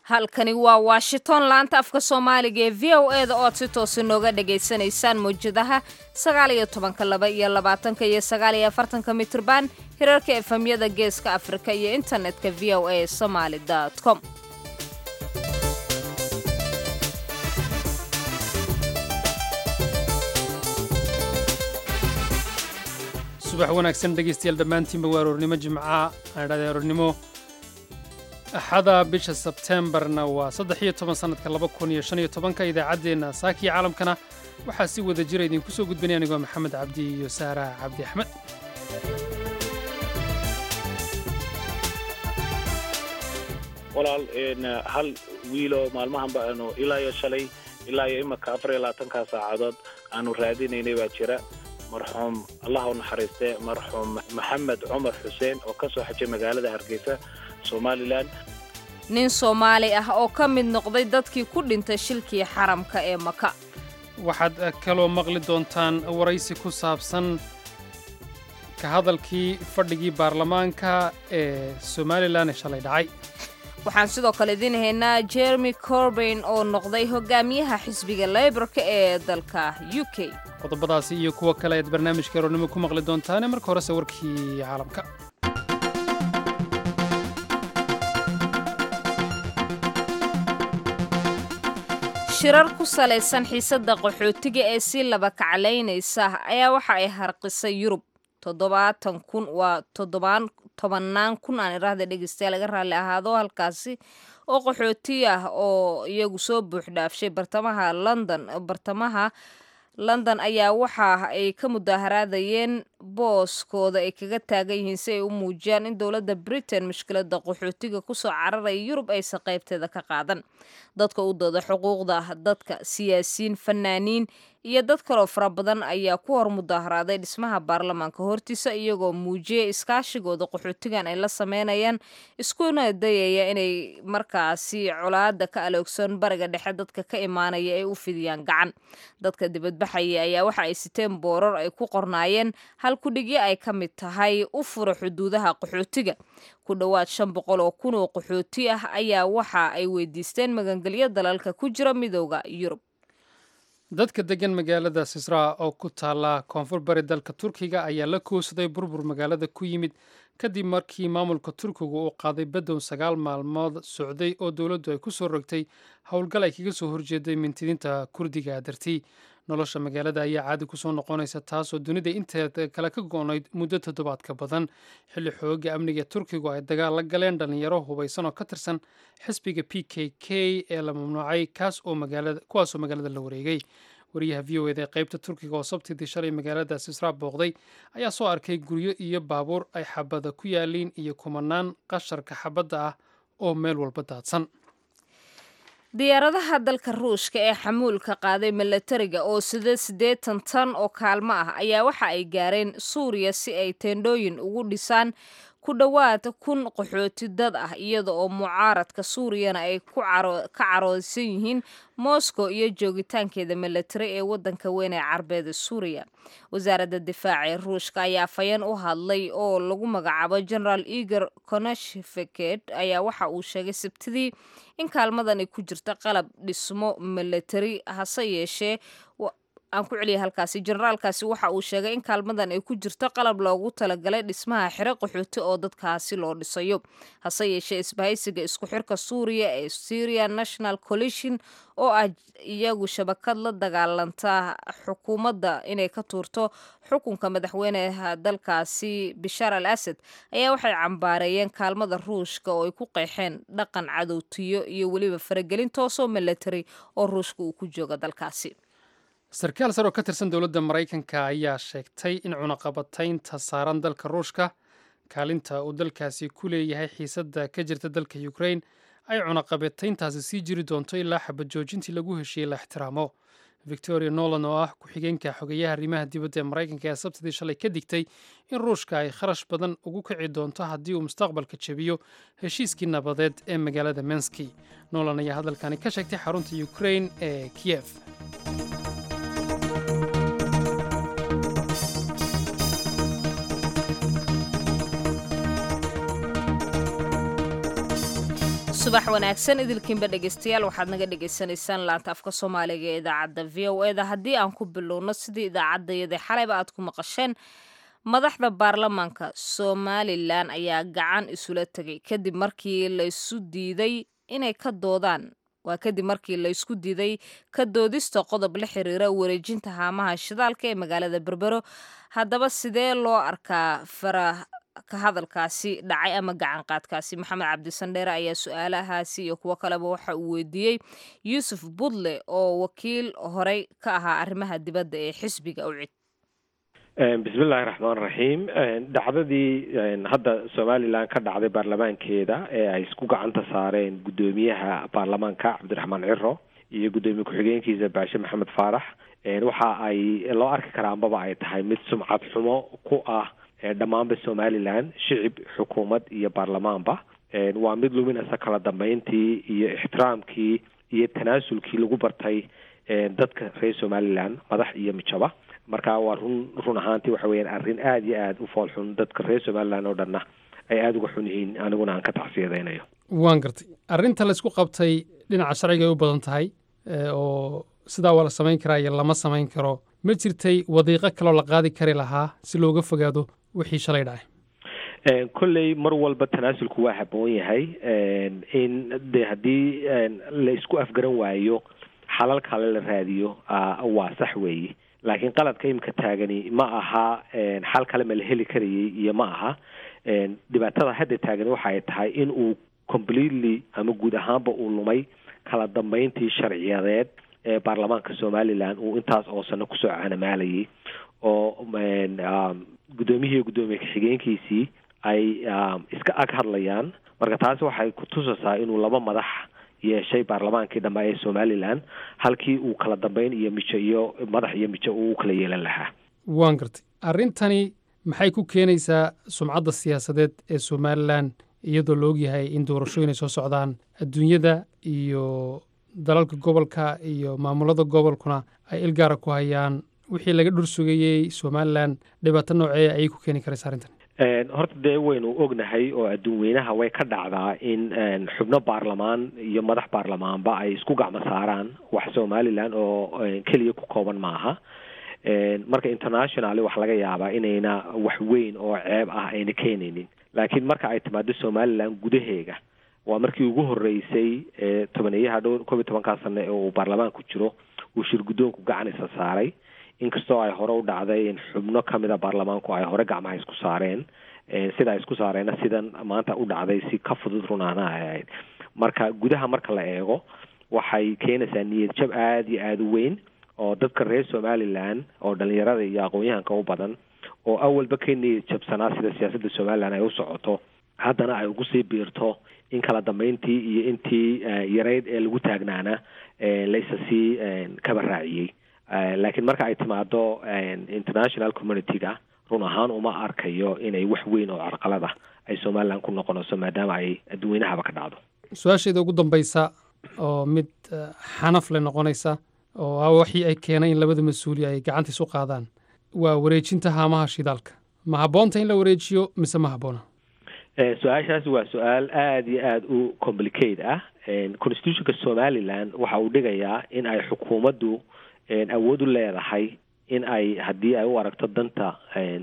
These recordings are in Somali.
halkani waa washington laanta afka soomaaliga ee v o e da ood si toosi nooga dhagaysanaysaan mawjadaha sagaaliyo tobanka laba iyo labaatanka iyo sagaaliyo afartanka mitrban hirarka efamyada geeska afrika iyo internetka v o a somaali com subax wanaagsan dhegaystayaal dhammaantiinba waa aroornimo jimca aadhada aroornimo axada bisha sebteembarna waa saddex iyo toban sannadka laba kun iyo shan iyo tobanka idaacaddeenna saakiya caalamkana waxaa si wada jira idinku soo gudbanaya anigoo maxamed cabdi iyo saara cabdi axmed walaal hal wiiloo maalmahanba aanu ilaa iyo shalay ilaa iyo imanka afar iyo labaatanka saacadood aanu raadinaynay baa jira marxuum allah u naxariiste marxuum maxamed cumar xuseen oo ka soo xajay magaalada hargeysa somalilan nin soomaali ah oo ka mid noqday dadkii ku dhintay shilkii xaramka ee maka waxaad kaloo maqli doontaan waraysi ku saabsan ka hadalkii fadhigii baarlamaanka ee somalilan ee shalay dhacay waxaan sidoo kale idiin haynaa jeremy corbain oo noqday hogaamiyaha xisbiga leyborka ee dalka u k qodobadaasi iyo kuwo kale ayaad barnaamijka aroornimo ku maqli doontaane marka horese warkii caalamka shirar ku salaysan xiisadda qaxootiga ee si laba kaclaynaysa ayaa waxa ay harqisay yurub toddobaatan kun waa toddobaan tobannaan kun aan iraahda dhegeystayaal laga raalli ahaado halkaasi oo qaxooti ah oo iyagu soo buuxdhaafshay bartamaha london bartamaha london ayaa waxa ay ka mudaaharaadayeen booskooda ay kaga taagan yihiin si ay u muujiyaan in dowladda britain mushkiladda qaxootiga kusoo cararaya yurub aysan qaybteeda ka qaadan dadka u dooda xuquuqda dadka siyaasiyiin fanaaniin iyo dad kaloo fara badan ayaa ku hor mudaaharaaday dhismaha baarlamaanka hortiisa iyagoo muujiyay iskaashigooda qaxootigan ay la sameynayaan iskuna dayaya inay markaasi colaada ka aloogsan bariga dhexe dadka ka imaanaya ay u fidiyaan gacan dadka dibadbaxaya ayaa waxa ay siteen boorar ay ku qornaayeen hal kudhigyo ay ka mid tahay u fura xuduudaha qaxootiga ku dhowaad shan boqol oo kun oo qaxooti ah ayaa waxa ay weydiisteen magangelyo dalalka ku jira midooda yurub dadka degan magaalada sisraa oo ku taalla koonfur bari dalka turkiga ayaa la koowsaday burbur magaalada ku yimid kadib markii maamulka turkiga uu qaaday badow sagaal maalmood socday oo dowladdu ay ku soo rogtay howlgal ay kaga soo horjeeday mintidiinta kurdiga dartii nolosha magaalada ayaa caadi kusoo noqonaysa taasoo dunida inteeda kale ka go-nayd muddo toddobaad ka badan xilli xooga amniga ee turkigu ay dagaal la galeen dhallinyaro hubaysan oo ka tirsan xisbiga p k k ee la mamnuucay kuwaasoo magaalada la wareegay wariyaha v o eda ee qaybta turkiga oo sabtidii shalay magaalada sisraa booqday ayaa soo arkay guryo iyo baabuur ay xabada ku yaaliin iyo kumanaan qasharka xabadda ah oo meel walba daadsan diyaaradaha dalka ruushka ee xamuulka qaaday milatariga oo sida siddeetan tan oo kaalmo ah ayaa waxa ay gaareen suuriya si ay teendhooyin ugu dhisaan ku dhowaad kun qaxooti dad ah iyada oo mucaaradka suuriyana ay ka caroosan yihiin moscow iyo joogitaankeeda milatari ee wadanka weyn ee carbeeda suuriya wasaaradda difaaca ee ruushka ayaa fayeen u hadlay oo lagu magacaabo generaal igor konashfeket ayaa waxa uu sheegay sabtidii in kaalmadan ay ku jirta qalab dhismo milatari hase yeeshee aan ku celiyay halkaasi generaalkaasi waxa uu sheegay in kaalmadan ay ku jirto qalab loogu talagalay dhismaha xiro qaxooti oo dadkaasi loo dhisayo hase yeeshee isbahaysiga isku xirka suuriya ee syria national coalition oo ah iyagu shabakad la dagaalanta xukuumadda inay ka tuurto xukunka madaxweyneha dalkaasi bishaar al asad ayaa waxay cambaareeyeen kaalmada ruushka oo ay ku qeexeen dhaqan cadowtiyo iyo weliba faragelin toosoo milatari oo ruushka uu ku jooga dalkaasi sarkaal sar oo ka tirsan dowladda maraykanka ayaa sheegtay in cunaqabataynta saaran dalka ruushka kaalinta uu dalkaasi ku leeyahay xiisadda ka jirta dalka ukrain ay cunaqabatayntaasi sii jiri doonto ilaa xabad joojintii lagu heshiiyey la ixtiraamo victoria nolan oo ah ku-xigeenka xogeyaha arrimaha dibadda ee maraykanka ee sabtidii shalay ka digtay in ruushka ay kharash badan ugu kici doonto haddii uu mustaqbalka jebiyo heshiiskii nabadeed ee magaalada menski nolan ayaa hadalkani ka sheegtay xarunta ukrain ee kiyef subax wanaagsan idilkiinba dhegeystayaal waxaad naga dhegaysanaysaan laanta afka soomaaliga ee idaacadda v o eda haddii aan ku bilowno sidii idaacaddayada xalayba aad ku maqasheen madaxda baarlamaanka somalilan ayaa gacan isula tegay kadib markii laysu diiday inay ka doodaan waa kadib markii laysku diiday ka doodista qodob la xiriira wareejinta haamaha shidaalka ee magaalada berbero haddaba sidee loo arkaa farah ka hadalkaasi dhacay ama gacan qaadkaasi maxamed cabdisandheere ayaa su-aalahaasi iyo kuwo kaleba waxa uu weydiiyey yuusuf budle oo wakiil horey ka ahaa arrimaha dibadda ee xisbiga ucid bismillahi raxmaan raxiim dhacdadii hadda somalilan ka dhacday baarlamaankeeda ee ay isku gacanta saareen guddoomiyaha baarlamaanka cabdiraxmaan ciro iyo guddoomiye ku-xigeenkiisa baashe maxamed faarax waxa ay loo arki karaa ambaba ay tahay mid sumcad xumo ku ah dhammaanba somalilan shicib xukuumad iyo baarlamaanba waa mid luminaysa kala dambeyntii iyo ixtiraamkii iyo tanaasulkii lagu bartay dadka reer somalilan madax iyo mijaba marka waa run run ahaantii waxa weyaan arrin aada iyo aada u fool xun dadka reer somalilan oo dhanna ay aada uga xun yihiin aniguna aan ka tacsiyadaynayo waan gartay arrinta laysku qabtay dhinaca sharciga ay u badan tahay oo sidaa waa la samayn karaa iyo lama samayn karo ma jirtay wadiiqo kaloo la qaadi kari lahaa si looga fogaado wixii shalay dhacay kolley mar walba tanaasulku waa haboon yahay in de haddii la isku afgaran waayo xalal kale la raadiyo waa sax weeye laakiin qaladka imika taagani ma aha xal kale ma la heli karayay iyo ma aha dhibaatada hadda taagani waxa ay tahay in uu completely ama guud ahaanba uu lumay kala dambeyntii sharciyadeed ee baarlamaanka somalilan uu intaas oo sano kusoo canamaalayay oo guddoomiyihii guddoomiye ka-xigeenkiisii ay iska ag hadlayaan marka taasi waxay kutusaysaa inuu laba madax yeeshay baarlamaankii dhambe ee somalilan halkii uu kala dambeyn iyo mijo iyo madax iyo mijo uu u kala yeelan lahaa waan gartay arrintani maxay ku keenaysaa sumcadda siyaasadeed ee somalilan iyadoo la ogyahay in doorashooyin ay soo socdaan adduunyada iyo dalalka gobolka iyo maamulada gobolkuna ay ilgaara ku hayaan wixii laga dhur sugayey somalilan dhibaato noocee ayay ku keeni karaysa arrintan horta dee waynu ognahay oo adduun weynaha way ka dhacdaa in xubno baarlamaan iyo madax baarlamaanba ay isku gacmo saaraan wax somalilan oo keliya ku kooban maaha marka internationally wax laga yaabaa inayna wax weyn oo ceeb ah ayna keenaynin laakiin marka ay timaado somalilan gudaheega waa markii ugu horeysay tobaneeyaha dhowr koob iyo tobankaa sane ee uu baarlamaanku jiro uu shir guddoonku gacan isa saaray inkastoo ay hore u dhacday in xubno kamida baarlamaanku ay hore gacmaha isku saareen sida ay isku saareenna sidan maanta u dhacday si ka fudud runaana ay ahayd marka gudaha marka la eego waxay keenaysaa niyad jab aada iyo aada u weyn oo dadka reer somalilan oo dhalinyarada iyo aqoon-yahanka u badan oo awalba ka niyad jabsanaa sida siyaasadda somalilan ay u socoto haddana ay ugu sii biirto in kala dambeyntii iyo intii yareyd ee lagu taagnaana laysa sii kaba raaciyey laakiin marka ay timaado international community-ga run ahaan uma arkayo inay wax weyn oo carqalada ay somalilan ku noqonayso maadaama ay adduweynahaba ka dhacdo su-aasheeda ugu dambaysa oo mid xanaf le noqonaysa oo ah waxii ay keenay in labada mas-uuli ay gacanta isu qaadaan waa wareejinta haamaha shidaalka ma habboonta in la wareejiyo mise ma habboona su-aashaasi waa su-aal aada iyo aada u complicate ah constitutionka somalilan waxa uu dhigayaa in ay xukuumaddu awood u leedahay in ay haddii ay u aragto danta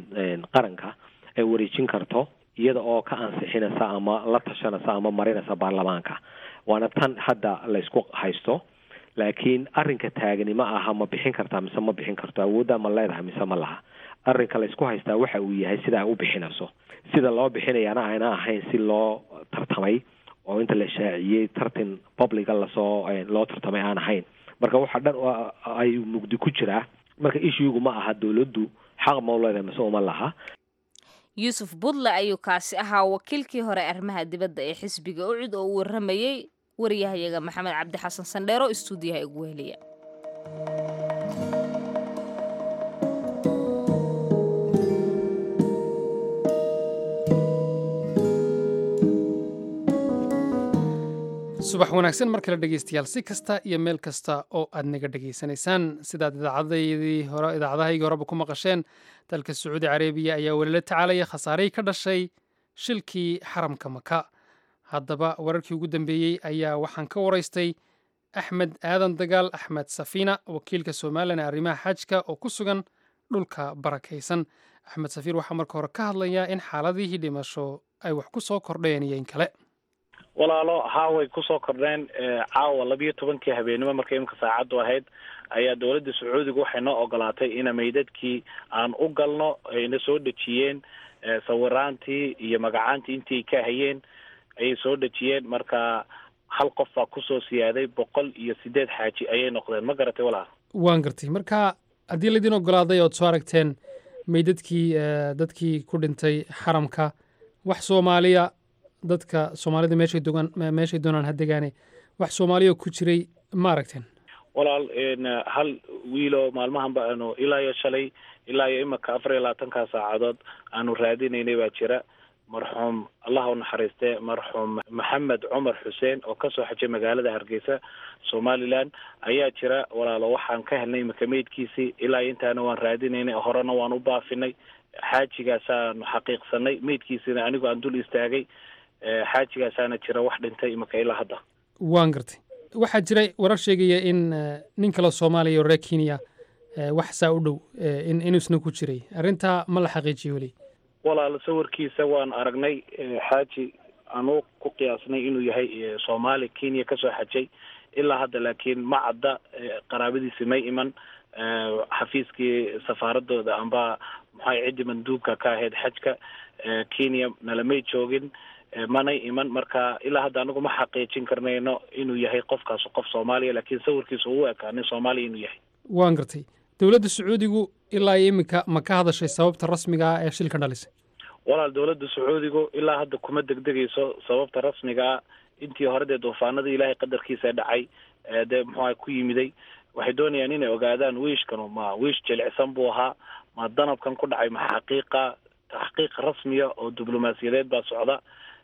qaranka ay wareejin karto iyada oo ka ansixinaysa ama la tashanaysa ama marinaysa baarlamaanka waana tan hadda laysku haysto laakiin arrinka taagani ma aha ma bixin kartaa mise ma bixin karto awoodda ma leedahay mise ma laha arrinka laysku haystaa waxa uu yahay sida ay u bixinayso sida loo bixinayaana ayna ahayn si loo tartamay oo inta la shaaciyey tartan publica lasoo loo tartamay aan ahayn marka waxa dhan ay mugdi ku jiraa marka ishiigu ma aha dowladdu xaq ma u leedahay mise uma laha yuusuf budle ayuu kaasi ahaa wakiilkii hore arrimaha dibadda ee xisbiga ucid oo u warramayey wariyahayaga maxamed cabdi xasan sandheero istuudiyaha ugu heliya subax wanaagsan mar kale dhegeystayaal si kasta iyo meel kasta oo aad naga dhegaysanaysaan sidaad idaacadaydii hore idaacadahaygii horeba ku maqasheen dalka sacuudi carabiya ayaa weli la tacaalaya khasaarihii ka dhashay shilkii xaramka maka haddaba wararkii ugu dambeeyey ayaa waxaan ka waraystay axmed aadan dagaal axmed safiina wakiilka somalilan ee arrimaha xajka oo ku sugan dhulka barakaysan axmed safiir waxaa marka hore ka hadlayaa in xaaladihii dhimasho ay wax ku soo kordheen iyo in kale walaalo haaway kusoo kordheen caawa labiyo tobankii habeenimo markay imika saacaddu ahayd ayaa dowladda sacuudiga waxay noo ogolaatay ina meydadkii aan u galno ayna soo dhejiyeen sawiraantii iyo magacaantii intii ay ka hayeen ayay soo dhejiyeen marka hal qof baa kusoo siyaaday boqol iyo sideed xaaji ayay noqdeen ma garatay walaal waan gartay marka haddii laydin ogolaaday ood soo aragteen meydadkii dadkii ku dhintay xaramka wax soomaaliya dadka soomaalida meeshay dogaan meeshay doonaan ha degaane wax soomaaliya ku jiray ma aragteen walaal hal wiilo maalmahanba aanu ilaa iyo shalay ilaa iyo imika afar iyo labaatankaa saacadood aanu raadinaynay baa jira marxuum allah u naxariiste marxuum maxamed cumar xuseen oo kasoo xajay magaalada hargeysa somalilan ayaa jira walaalo waxaan ka helnay imika meydkiisii ilaa intaana waan raadinaynay horena waan u baafinay xaajigaasaanu xaqiiqsanay meydkiisina anigu aan dul istaagay xaajigaasaana jira wax dhintay imika ilaa hadda waan gartay waxaa jira warar sheegaya in nin kale soomaaliya oo reer kenya wax saa u dhow in inuusna ku jiray arrintaa ma la xaqiijiyo weli walaal sawirkiisa waan aragnay xaaji aanu ku qiyaasnay inuu yahay soomaali kenya kasoo xajay ilaa hadda laakiin ma cadda qaraabadiisi may iman xafiiskii safaaradooda amba maxay ciddi manduubka ka ahayd xajka kenya nalamay joogin manay iman marka ilaa hadda anigu ma xaqiijin karnayno inuu yahay qofkaas qof soomaaliya laakiin sawirkiisa uu ekaa nin soomaaliya inuu yahay waan gartay dowladda sacuudigu ilaa iyo iminka ma ka hadashay sababta rasmiga ah ee shilka dhalisay walaal dowladda sacuudigu ilaa hadda kuma degdegayso sababta rasmiga ah intii hore dee duufaanadii ilaahay qadarkiisa dhacay dee muxuuha ku yimiday waxay doonayaan inay ogaadaan wiishkanu ma wiish jilicsan buu ahaa ma danabkan ku dhacay ma xaqiiqa taxqiiq rasmiya oo diblomaasiyadeed baa socda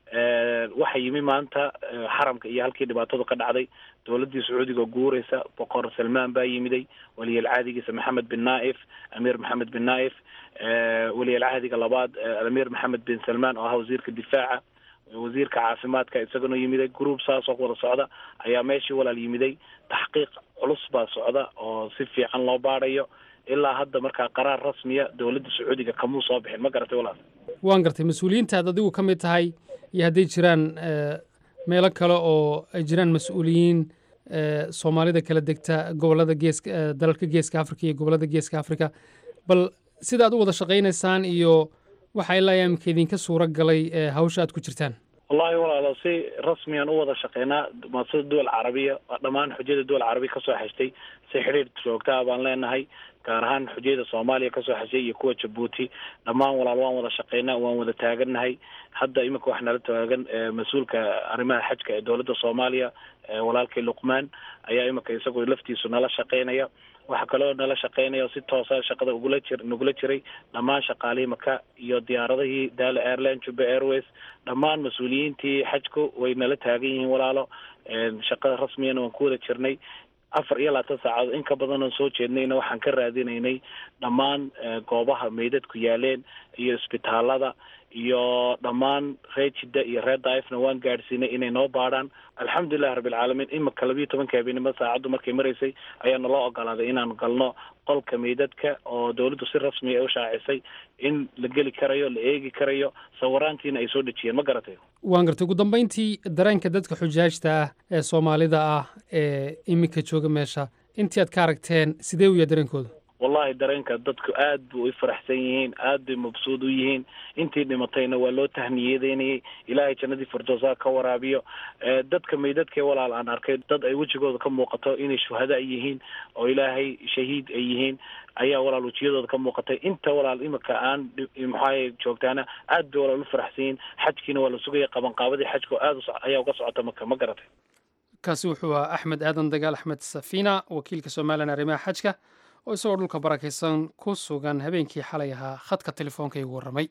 waxa yimi maanta xaramka iyo halkii dhibaatadu ka dhacday dowladdii sacuudiga oo guureysa boqor salmaan baa yimiday weliyalcaadigiisa maxamed bin naaif amiir maxamed bin naaif weliyalcaadiga labaad amiir maxamed bin salmaan oo ahaa wasiirka difaaca wasiirka caafimaadka isagana yimiday group saas oo wada socda ayaa meeshii walaal yimiday taxqiiq culus baa socda oo si fiican loo baadhayo ilaa hadda markaa qaraar rasmiya dowladda sacuudiga kamuu soo bixin ma garatay walaal waan gartay mas-uuliyiintaad adigu ka mid tahay iyo hadday jiraan meelo kale oo ay jiraan mas-uuliyiin soomaalida kala degta gobolada geeska dalalka geeska africa iyo gobolada geeska africa bal sida aad u wada shaqaynaysaan iyo waxa ilaa imika idinka suura galay hawsha aad ku jirtaan wallahi walaalo si rasmiyan u wada shaqeynaa maasada duwal carabiya dhammaan xujada duwal carabiya kasoo xeshtay si xidhiir joogtaa baan leenahay gaar ahaan xujayada soomaaliya kasoo xeshay iyo kuwa jabuuti dhammaan walaal waan wada shaqeynaa waan wada taagannahay hadda iminka wax nala taagan mas-uulka arrimaha xajka ee dowladda soomaaliya walaalkii luqmaan ayaa iminka isagoo laftiisu nala shaqeynaya waxa kaloo nala shaqeynaya si toosa shaqada ugula jir nagula jiray dhammaan shaqaalihii maka iyo diyaaradihii daala airline juba airways dhammaan mas-uuliyiintii xajku way nala taagan yihiin walaalo shaqada rasmiyana waan ku wada jirnay afar iyo labaatan saacadood in ka badan oon soo jeednayna waxaan ka raadinaynay dhammaan goobaha meydadku yaaleen iyo isbitaalada iyo dhammaan reer jidda iyo reer daifna waan gaadhsiinay inay noo baadhaan alxamdulilahi rabbilcaalamiin imika labiyo tobanka habeenimo saacaddu markay maraysay ayaa naloo ogolaaday inaan galno qolka meydadka oo dowladdu si rasmiya u shaacisay in la geli karayo la eegi karayo sawiraantiina ay soo dhejiyeen ma garatay waan gartay ugu dambayntii dareenka dadka xujaajta ah ee soomaalida ah ee iminka jooga meesha intii aad ka aragteen sidee u yahay dareenkooda wallahi dareenka dadku aad buu u faraxsan yihiin aad bay mabsuud u yihiin intii dhimatayna waa loo tahniyadeynayay ilaahay jannadii firdowsa ka waraabiyo dadka meydadkee walaal aan arkay dad ay wejigooda ka muuqato inay shuhada yihiin oo ilaahay shahiid ay yihiin ayaa walaal wejiyadooda ka muuqatay inta walaal imika aan maxaay joogtaana aad bay walaal u faraxsan yihiin xajkiina waa la sugaya qabanqaabadii xajka aad ayaa uga socota maka ma garatay kaasi wuxuu ahaa axmed aadan dagaal axmed safiina wakiilka somalilan arrimaha xajka oo isagoo dhulka barakaysan ku sugan habeenkii xalay ahaa khadka telefoonka igu warramay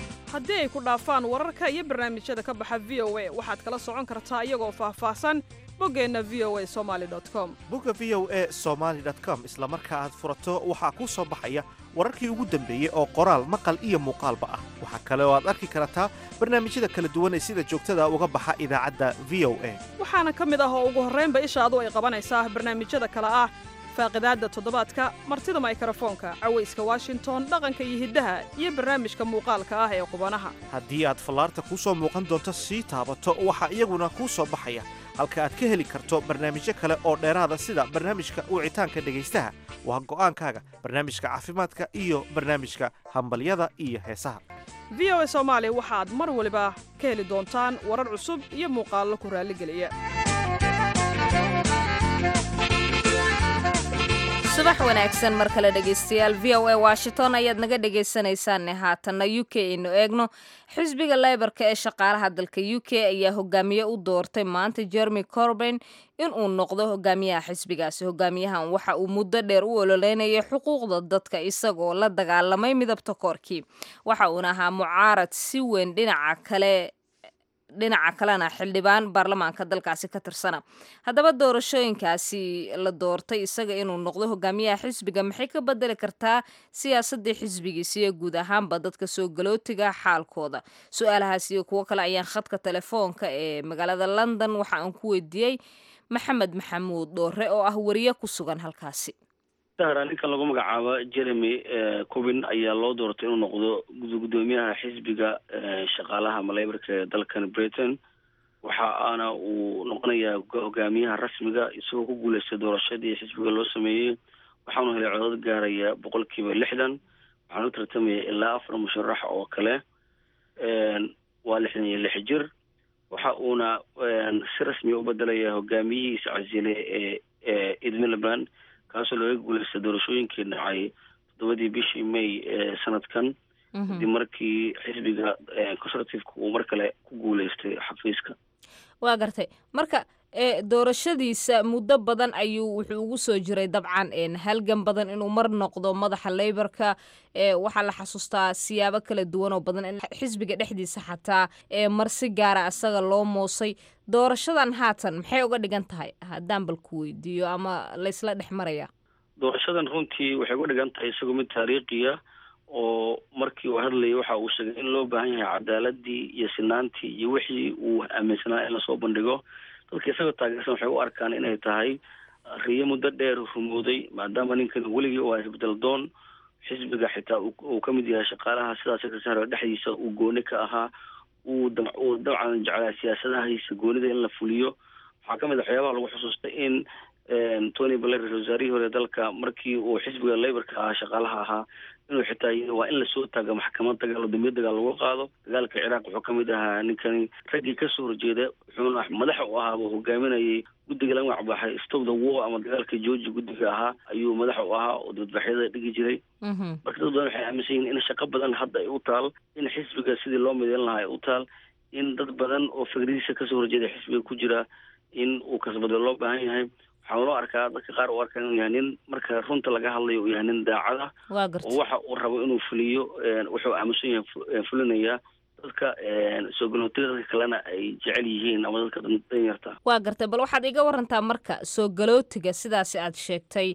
haddii ay ku dhaafaan wararka iyo barnaamijyada ka baxa v o a waxaad kala socon kartaa iyagoo faahfaahsan boggeenna v o a somaali com bogga v o e somaali com isla marka aad furato waxaa kuu soo baxaya wararkii ugu dambeeyey oo qoraal maqal iyo muuqaalba ah waxaa kale oo aad arki kartaa barnaamijyada kala duwan ee sida joogtada uga baxa idaacadda v o a waxaana ka mid ah oo ugu horraynba ishaadu ay qabanaysaa barnaamijyada kale ah faaqidaadda toddobaadka martida maykrofoonka cawayska washington dhaqanka iyo hiddaha iyo barnaamijka muuqaalka ah ee qubanaha haddii aad fallaarta kuu soo muuqan doonto sii taabato waxaa iyaguna kuu soo baxaya halka aad ka heli karto barnaamijyo kale oo dheeraada sida barnaamijka wicitaanka dhegaystaha waa go'aankaaga barnaamijka caafimaadka iyo barnaamijka hambalyada iyo heesaha v o a soomaali waxaad mar waliba ka heli doontaan warar cusub iyo muuqaallo ku raalligeliya subax wanaagsan mar kale dhegaystayaal v o a washington ayaad naga dhegaysanaysaane haatanna u k aynu eegno xisbiga leybarka ee shaqaalaha dalka u k ayaa hogaamiye u doortay maanta jeremy corbain inuu noqdo hogaamiyaha xisbigaasi hogaamiyahan waxa uu muddo dheer u ololeynayay xuquuqda dadka isagoo la dagaalamay midabta koorkii waxa uuna ahaa mucaarad si weyn dhinaca kale dhinaca kalena xildhibaan baarlamaanka dalkaasi ka tirsana haddaba doorashooyinkaasi la doortay isaga inuu noqdo hogaamiyaha xisbiga maxay ka bedeli kartaa siyaasadii xisbigiisa iyo guud ahaanba dadka soo galootiga xaalkooda su-aalahaas iyo kuwo kale ayaan khadka telefoonka ee magaalada london waxa aan ku weydiiyey maxamed maxamuud dhoore oo ah wariye ku sugan halkaasi sahra ninkan lagu magacaabo jeremy cubin ayaa loo doortay inuu noqdo gudoomiyaha xisbiga shaqaalaha maleybarka ee dalkan britain waxa aana uu noqonayaa hogaamiyaha rasmiga isagoo ku guuleystay doorashadii xisbiga loo sameeyey waxaanu helay codod gaaraya boqol kiiba lixdan waxaanu tartamaya ilaa afar musharax oo kale waa lixdan iyo lix jir waxa uuna si rasmiya u bedelaya hogaamiyihiisa casile ee ee ed miliband kaasoo laga guuleystay doorashooyinkii dhacay toddobadii bishii may ee sanadkan kadib markii xisbiga conservativeka uu mar kale ku guuleystay xafiiska waa gartay marka doorashadiisa muddo badan ayuu wuxuu ugu soo jiray dabcan halgan badan inuu mar noqdo madaxa leybarka waxaa la xasuustaa siyaabo kala duwan oo badan in xisbiga dhexdiisa xataa mar si gaara asaga loo moosay doorashadan haatan maxay uga dhigan tahay haddaan bal ku weydiiyo ama laysla dhex maraya doorashadan runtii waxay uga dhigan tahay isagoo mid taariikhiya oo markii uu hadlayay waxa uu sheegay in loo baahan yahay cadaaladii iyo sinaantii iyo wixii uu aaminsanaa in lasoo bandhigo dadka isagoo taageersan waxay u arkaan inay tahay riyo muddo dheer rumooday maadaama ninkan weligii u isbedel doon xisbiga xitaa uu ka mid yahay shaqaalaha sidaas sekretary dhexdiisa uu gooni ka ahaa uu uu dabcan jeclaa siyaasadahiisa goonida in la fuliyo waxaa ka mid a waxyaabaha lagu xusuustay in tony blair ra-isul wasaarihii hore dalka markii uu xisbiga laborka ahaa shaqaalaha ahaa inuu xitaa yii waa in lasoo taaga maxkamad dagaal oo dambiya dagaal lagu qaado dagaalka ciraaq wuxuu kamid ahaa ninkani raggii kasoo horjeeda wuxuuna madaxa u ahaaba hogaaminayay guddiga laga magacbaxay stop the war ama dagaalka georgia guddiga ahaa ayuu madaxa u ahaa oo dadbaxyada dhigi jiray marka dad badan waxay aaminsan yihin in shaqo badan hadda ay u taal in xisbiga sidii loo mideyn lahaa ay u taal in dad badan oo fikradiisa kasoo horjeeda xisbiga ku jira in uu kasbado loo baahan yahay waxaa loo arkaa dadka qaar u arkaa inuu yahay nin marka runta laga hadlayo uu yahay nin daacad ah oo waxa uu rabo inuu fuliyo wuxuu aamusan yahay fulinaya dadka soo galootiga dadka kalena ay jecel yihiin ama dadka danyarta waa gartay bal waxaad iga warantaa marka soo galootiga sidaasi aad sheegtay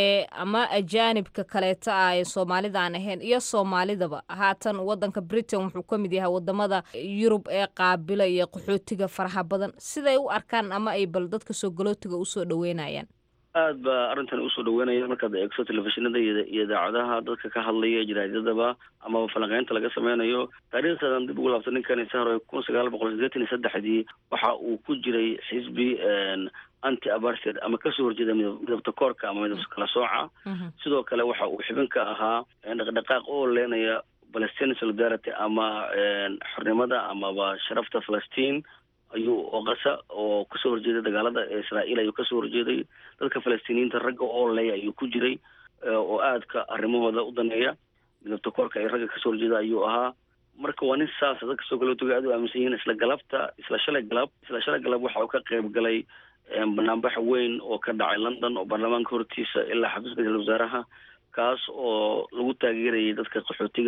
ama ajaanibka kaleeta ah ee soomaalida aan ahayn iyo soomaalidaba haatan wadanka britain wuxuu ka mid yahay wadamada yurub ee qaabila iyo qaxootiga faraha badan siday u arkaan ama ay bal dadka soo galootiga usoo dhaweynayaan aad ba arrintan usoo dhaweynaya markaad eegso telefishinada iyo idaacadaha dadka ka hadlaya jaraadadaba amaba falanqeynta laga sameynayo taariikhdadan dib ugu laabta ninkani sahro kun sagaal boqol sideetan iyo saddexdii waxa uu ku jiray xisbi anti abarted ama kasoo horjeeda midabta koorka ama midabta kala sooca sidoo kale waxa uu xibin ka ahaa dhaqdhaqaaq oo leenaya palestine solidarity ama xornimada amaba sharafta falastiin ayuu oqasa oo kasoo horjeeday dagaalada israa'iil ayuu kasoo horjeeday dadka falastiiniyiinta ragga oo leya ayuu ku jiray oo aadka arrimahooda u daneeya midabta koorka ay ragga kasoo horjeeda ayuu ahaa marka waa nin saasa dadka soo galootoga aad u aaminsan yihiin isla galabta isla shalay galab isla shalay galab waxa uu ka qayb galay banaanbax weyn oo ka dhacay london oo baarlamaanka hortiisa ilaa xafiiska ra-isul wasaaraha kaas oo lagu taageerayay dadka qaxootiga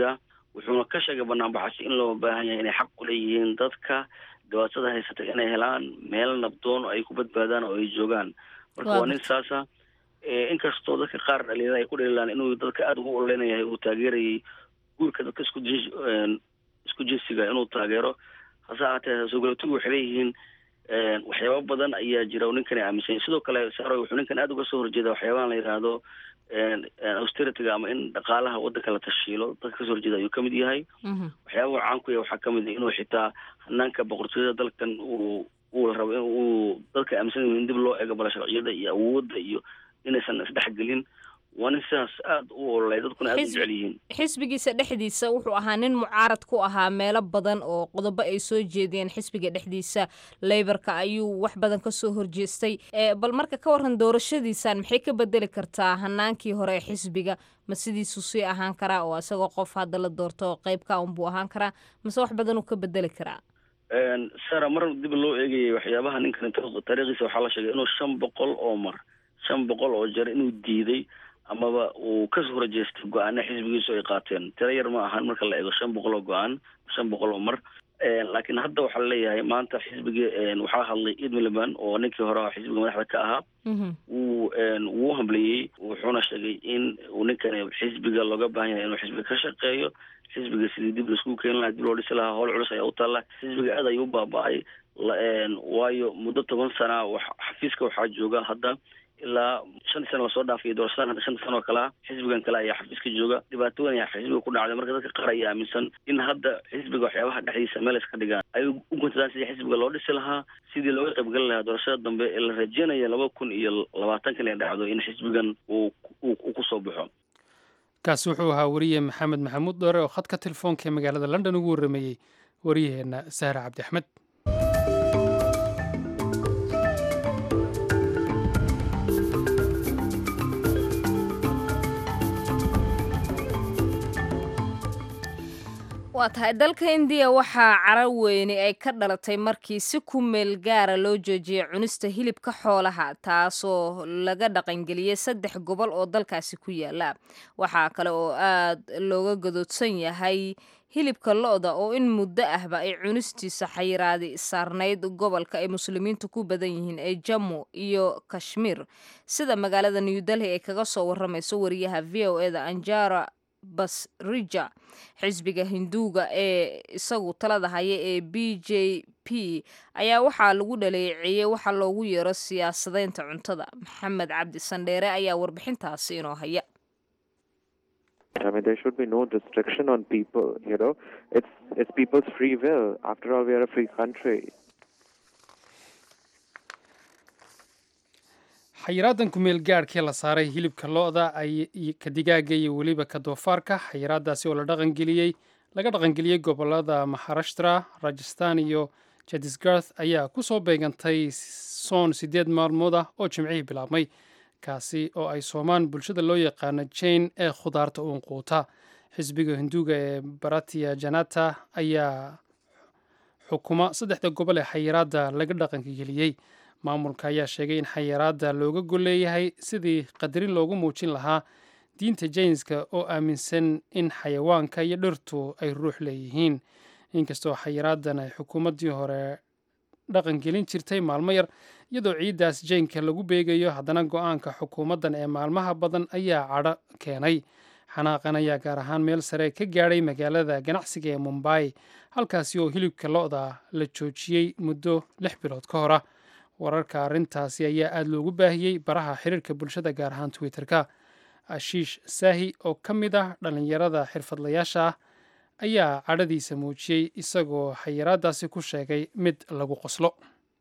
wuxuuna ka sheegay banaanbaxasi in loo baahan yahay inay xaq u leeyihiin dadka dhibaatada haysata inay helaan meel nabdoon oo ay ku badbaadaan oo ay joogaan marka waa nin saasa inkastoo dadka qaar dhalinyarada ay ku dhaliilaan inuu dadka aada ugu ololeynayahay uu taageerayay guurka dadka isku jins isku jinsiga inuu taageero hase ahaatee soogalootigu waxay leeyihiin waxyaaba badan ayaa jira oo ninkani aaminsan sidoo kale saro wuxuu ninkan aada uga soo horjeeda waxyaabahan la yidhaahdo austerityga ama in dhaqaalaha waddanka la tashiilo dadka kasoo horjeeda ayuu kamid yahay waxyaabaha caan ku yahay waxaa kamid ah inuu xitaa hanaanka boqortooyada dalkan uu uu la rabo in uu dadka aaminsan in dib loo eego bala sharciyada iyo awoodda iyo inaysan isdhexgelin waa nin sidaas aada u ololay dadkuna aada u jecel yihiin xisbigiisa dhexdiisa wuxuu ahaa nin mucaarad ku ahaa meelo badan oo qodobo ay soo jeediyeen xisbiga dhexdiisa leybarka ayuu wax badan kasoo horjeestay bal marka ka waran doorashadiisan maxay ka bedeli kartaa hanaankii hore ee xisbiga ma sidiisuu sii ahaan karaa oo isagoo qof hadda la doorto qeybka unbuu ahaan karaa mase wax badan uu ka bedeli karaa sara mar dib loo eegayay waxyaabaha ninkan taariikhdiisa waxaa la sheegay inuu shan boqol oo mar shan boqol oo jeer inuu diiday amaba uu kasoo horjeestay go-aana xisbigiisu ay qaateen tiro yar ma ahan marka la eego shan boqol oo go-aan shan boqol oo mar laakiin hadda waxaa laleeyahay maanta xisbigii waxaa hadlay id miliban oo ninkii hore xisbiga madaxda ka ahaa wuu wuu hambaliyey wuxuuna sheegay in uu ninkani xisbiga looga baahan yahay inuu xisbiga ka shaqeeyo xisbiga sidii dib laisku keeni lahaa dib loo dhisi lahaa howl culus ayaa u taalla xisbiga aad ayuu u baaba-ay waayo muddo toban sana xafiiska waxaa jooga hadda ilaa shantii sana lasoo dhaafay doorashadan hadda shanta sana oo kale ah xisbigan kale ayaa xafiiska jooga dhibaato weyn ayaa xisbiga ku dhacday marka dadka qaar ayaa aaminsan in hadda xisbiga waxyaabaha dhexdiisa meel iska dhigaan ay u guntadaan sidii xisbiga loo dhisi lahaa sidii looga qaybgeli lahaa doorashada dambe ee la rajeynaya laba kun iyo labaatankan ay dhacdo in xisbigan uu uu kusoo baxo kaasi wuxuu ahaa wariye maxamed maxamuud dhoore oo khadka telefoonka ee magaalada london ugu warrameeyey wariyaheenna sahre cabdi axmed waa tahay dalka indiya waxaa cara weyne ay ka dhalatay markii si ku meel gaara loo joojiyay cunista hilibka xoolaha taasoo laga dhaqangeliyey saddex gobol oo dalkaasi ku yaala waxaa kale oo aad looga gadoodsan yahay hilibka lo-da oo in muddo ahba ay cunistiisa xayiraadi saarnayd gobolka ay muslimiintu ku badan yihiin ee jammu iyo kashmiir sida magaalada new delhi ay kaga soo waramayso wariyaha v o eda anjara basrija xisbiga hinduuga ee isagu talada haya ee b j p ayaa waxaa lagu dhaleeceeyey waxa loogu yeero siyaasadeynta cuntada maxamed cabdi sandheere ayaa warbixintaasi inoo haya I mean, there should be no restriction on people. You know, it's it's people's free will. After all, we are a free country. xayiraadan kumeel gaadhkii la saaray hilibka lo-da ka digaaga iyo weliba ka doofaarka xayiraadaasi oo la dhaqangeliyey laga dhaqangeliyey gobolada maharashtra rajastan iyo jadisgarth ayaa ku soo beegantay soon siddeed maalmood ah oo jimcihii bilaabmay kaasi oo ay soomaan bulshada loo yaqaano jane ee khudaarta uun quuta xisbiga hinduuga ee baratia janata ayaa xukuma saddexda gobol ee xayiraadda laga dhaqangeliyey maamulka ayaa sheegay in xayiraadda looga golleeyahay sidii qadarin loogu muujin lahaa diinta jaynska oo aaminsan in xayawaanka iyo dhirtu ay ruux leeyihiin inkastoo xayiraaddan ay xukuumaddii hore dhaqangelin jirtay maalmo yar iyadoo ciiddaas jaynka lagu beegayo haddana go-aanka xukuumaddan ee maalmaha badan ayaa cadho keenay xanaaqan ayaa gaar ahaan meel sare ka gaadhay magaalada ganacsiga ee mumbai halkaasi oo hilibka lo-da la joojiyey muddo lix bilood ka hor ah wararka arrintaasi ayaa aada loogu baahiyey baraha xiriirka bulshada gaar ahaan twitter-ka ashiish saahi oo ka mid ah dhallinyarada xirfadlayaasha ah ayaa cadhadiisa muujiyey isagoo xayiraadaasi ku sheegay mid lagu qoslo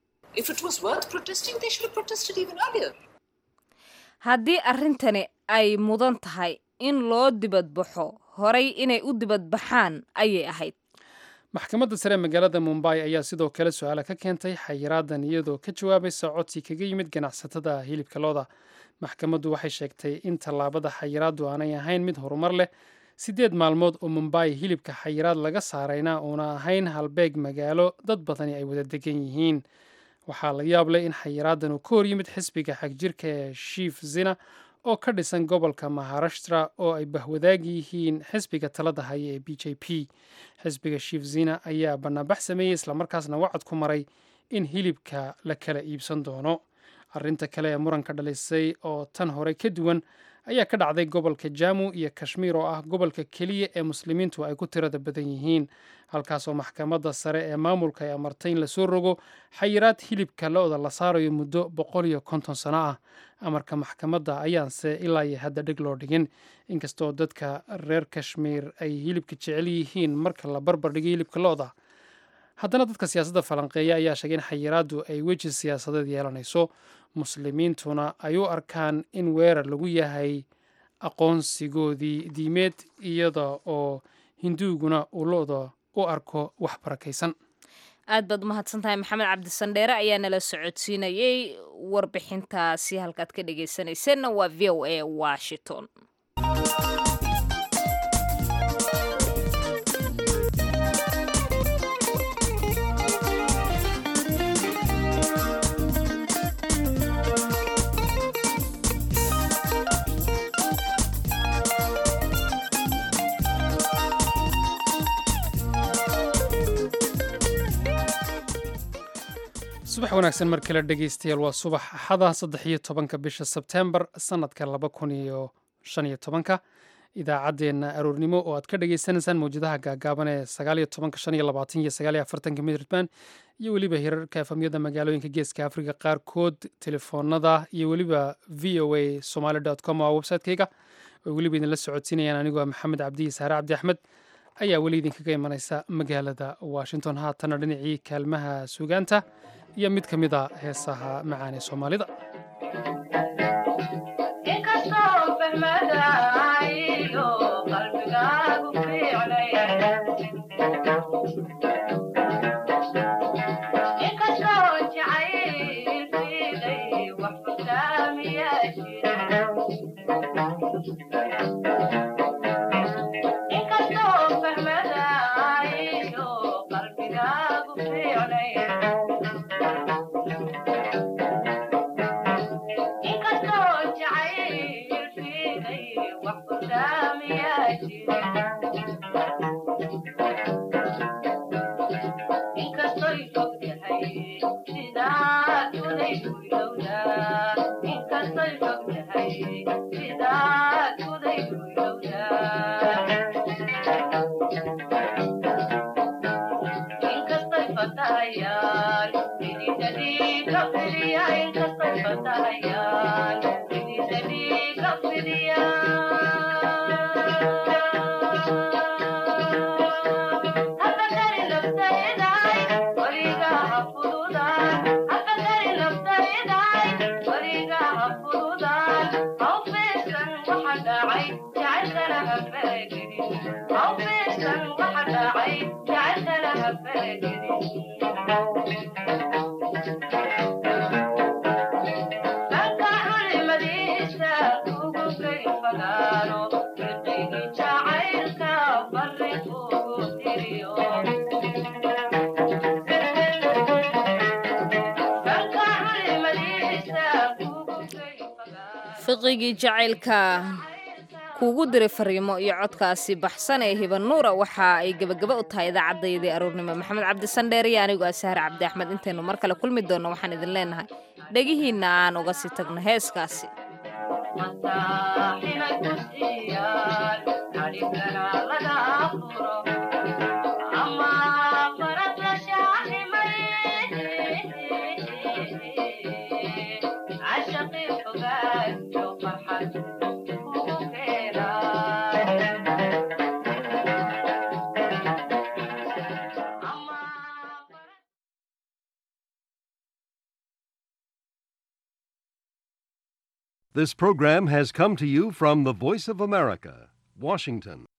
haddii arrintani ay mudan tahay in loo dibadbaxo horay inay u dibadbaxaan ayay ahayd maxkamadda sare magaalada mumbai ayaa sidoo kale su-aala ka keentay xayiraadan iyadoo ka jawaabaysa codsi kaga yimid ganacsatada hilibka looda maxkamaddu waxay sheegtay in tallaabada xayiraaddu aanay ahayn mid horumar leh siddeed maalmood oo mumbai hilibka xayiraad laga saarayna uuna ahayn halbeeg magaalo dad badani ay wada degan yihiin waxaa la yaab leh in xayiraadan uu ka hor yimid xisbiga xagjirka ee shiif zina oo ka dhisan gobolka maharashtra oo ay bahwadaag yihiin xisbiga talada haya ee b j p xisbiga shifzina ayaa banaanbax sameeyey islamarkaasna wacad ku maray in hilibka la kala iibsan doono arrinta kale ee muranka dhalisay oo tan hore ka duwan ayaa ka dhacday gobolka jamu iyo kashmiir oo ah gobolka keliya ee muslimiintu ay ku tirada badan yihiin halkaasoo maxkamadda sare ee maamulka ay amartay in lasoo rogo xayiraad hilibka lo-da la saarayo muddo boqol iyo konton sano ah amarka maxkamadda ayaanse ilaa iyo hadda dheg loo dhigin inkastoo dadka reer kashmiir ay hilibka jecel yihiin marka la barbar dhigay hilibka lo-da haddana dadka siyaasadda falanqeeya ayaa sheegay in xayiraaddu ay weji siyaasadeed yeelanayso muslimiintuna ay u arkaan in weerar lagu yahay aqoonsigoodii diimeed iyada oo hinduuguna uu lo-da u arko wax barakaysan aad baad umahadsan tahay maxamed cabdisandheere ayaa nala socodsiinayey warbixintaasi halkaad ka dhegeysanayseena waa v o a washington subax wanaagsan mar kale dhegeystayaal waa subax axada saddex iyo tobanka bisha sebtembar sanadka laba kun iyo shan iyo tobanka idaacaddeenna aroornimo oo aad ka dhagaysanaysaan mawjadaha gaagaaban ee sagaal iyo tobanka shan iyo labaatan iyo sagaal iyo afartanka midraband iyo weliba hirarka efamyada magaalooyinka geeska afrika qaarkood telefoonada iyo weliba v o a somaly com oo website-kayga oo weliba idinla socodsiinayaan anigoo maxamed cabdiyi saare cabdi axmed ayaa weli idinkaga imanaysa magaalada washington haatana dhinacii kaalmaha suugaanta iyo mid ka mid a heesaha macaan ee soomaalida fiqigii jacaylka kuugu diray fariimo iyo codkaasi baxsan ee hibanuura waxa ay gebagaba u tahay idaacaddayadii aroornimo maxamed cabdisandheer iyo anigoo asahar cabdi axmed intaynu mar kale kulmi doonno waxaan idin leenahay dhegihiinna aan uga sii tagno heeskaasi This program has come to you from the Voice of America, Washington.